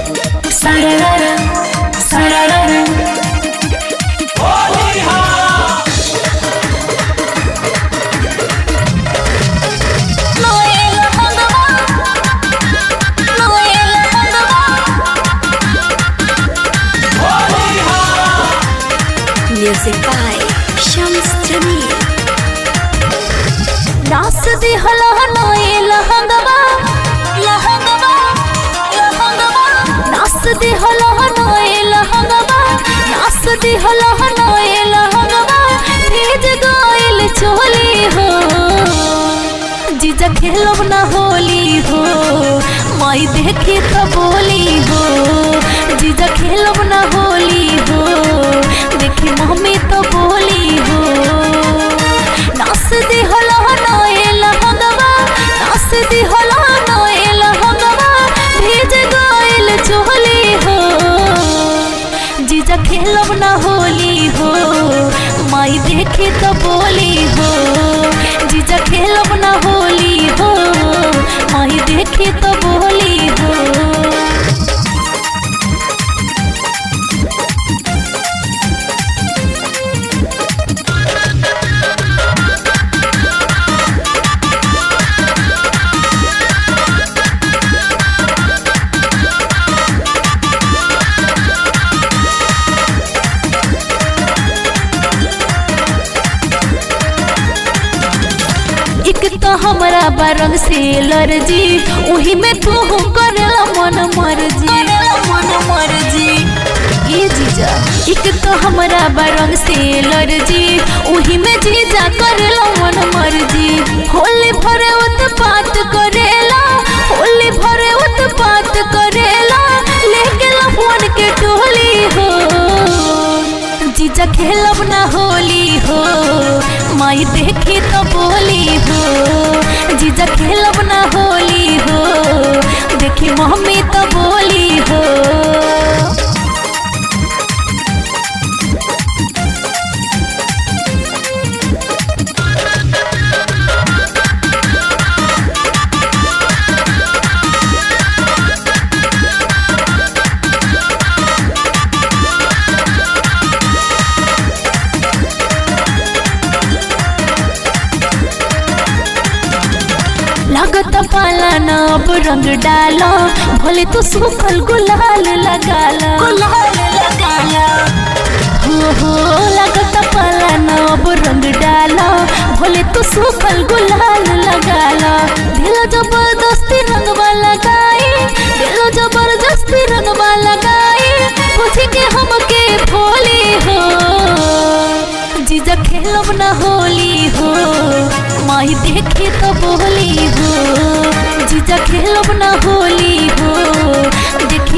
Sararara, sararara. Noel Hangama, Noel Hangama. Music by Shams Jamil. नाच दे हला Noel हंगवा लहंगवा लहंगवा नाच दे हला नोएल हंगवा नाच दे हला नोएल हंगवा भेज गोइल चोली हो जीजा खेलब ना होली हो माई देखी तो बोली हो जीजा खेलब ना होली हो देखी मम्मी तो बोली हो नाच दे होला नोएल हंगवा नाच दे होला नोएल हंगवा भेज गोइल चोली हो जीजा खेलब ना होली हो माई देखे तो बोली हो जीजा खेलब ना होली हो माई देखे तो बोली हो एक तो हमरा बरंग से लर्जी उही में तू करेला मन मर्जी मन मर्जी ये जीजा एक तो हमरा बरंग से लर्जी उही में जीजा करेला मन मर्जी होली भरे उत्पात करेला होली भरे उत्पात करेला लेके फोन के टोली हो जीजा खेलब ना होली हो माई देखी तो बोली हो जीजा खेलब ना होली हो देखी मम्मी तो बोली हो लागत पाला ना अब रंग डालो भले तो सूखल गुलाल लगाला गुलाल लगाला हो हो लागत पाला ना अब रंग डालो भले तो सूखल गुलाल लगाला दिल जबरदस्ती रंगवा लगाई दिल जबरदस्ती रंगवा लगाई पूछ के हमके भोली हो जीजा खेलब ना होली हो माई देखी तो बोली हो जीजा खेलब ना होली हो देखी